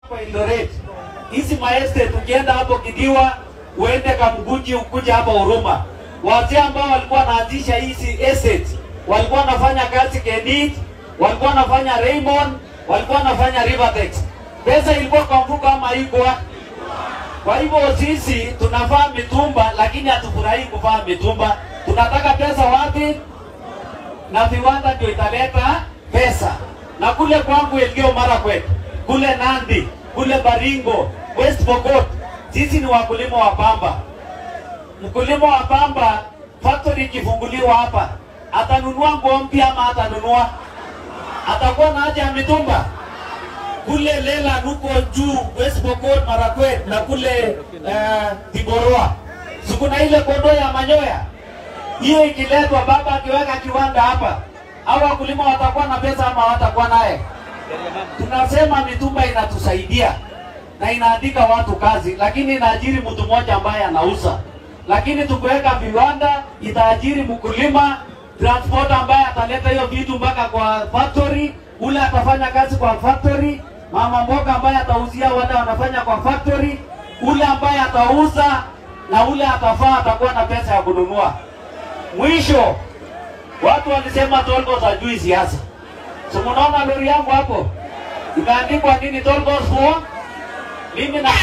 Hapa Eldoret. Hizi maestate ukienda hapo Kidiwa, uende Kamguji, ukuje hapa Huruma. Wazee ambao walikuwa wanaanzisha hizi estate walikuwa wanafanya kazi Kenit, walikuwa wanafanya Raymond, walikuwa wanafanya Rivertex. Pesa ilikuwa kwa mfuko ama haikuwa? Kwa hivyo sisi tunavaa mitumba, lakini hatufurahii kuvaa mitumba. Tunataka pesa wapi? Na viwanda ndio italeta pesa. Na kule kwangu Elgeyo Marakwet, kule Nandi, kule Baringo, West Pokot, sisi ni wakulima wa pamba. Mkulima wa pamba, factory ikifunguliwa hapa, atanunua nguo mpya ama atanunua? Atakuwa na haja ya mitumba kule Lela nuko juu West Pokot, Marakwet na kule uh, Tigoroa, sikuna ile kondoo ya manyoya hiyo ikiletwa, baba akiweka kiwanda hapa, au wakulima watakuwa na pesa ama watakuwa naye? Tunasema mitumba inatusaidia na inaandika watu kazi, lakini inaajiri mtu mmoja ambaye anauza. Lakini tukiweka viwanda, itaajiri mkulima, transport ambaye ataleta hiyo vitu mpaka kwa factory, ule atafanya kazi kwa factory, mama mboga ambaye atauzia wale wanafanya kwa factory, ule ambaye atauza na ule atafaa atakuwa na pesa ya kununua. Mwisho, watu walisema Tolgos hajui siasa. Si mnaona lori yangu hapo imeandikwa nini? Tolgos for mimi na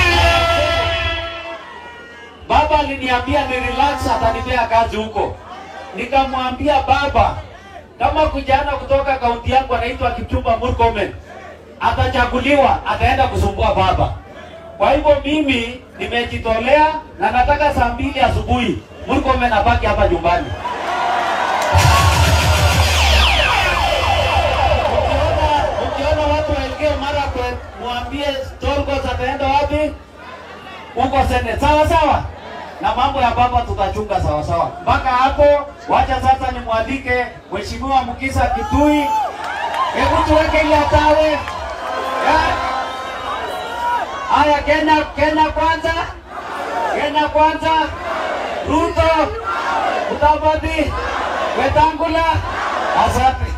baba aliniambia ni relax, atanipea kazi huko. Nikamwambia baba, kama kijana kutoka kaunti yangu anaitwa Kipchumba Murkomen atachaguliwa, ataenda kusumbua baba. Kwa hivyo mimi nimejitolea na nataka saa mbili asubuhi Murkomen abaki hapa nyumbani. Ukiona ukiona watu wa Elgeyo Marakwet, mwambie Tolgos ataenda wapi? Huko Senate, sawa sawa, na mambo ya baba tutachunga sawa sawa. Mpaka hapo, wacha sasa nimwalike Mheshimiwa Mukisa Kitui, hebu tuweke ile atawe Eh? Haya, Kenya, Kenya kwanza, Kenya kwanza, Ruto, Mudavadi, Wetangula, asante.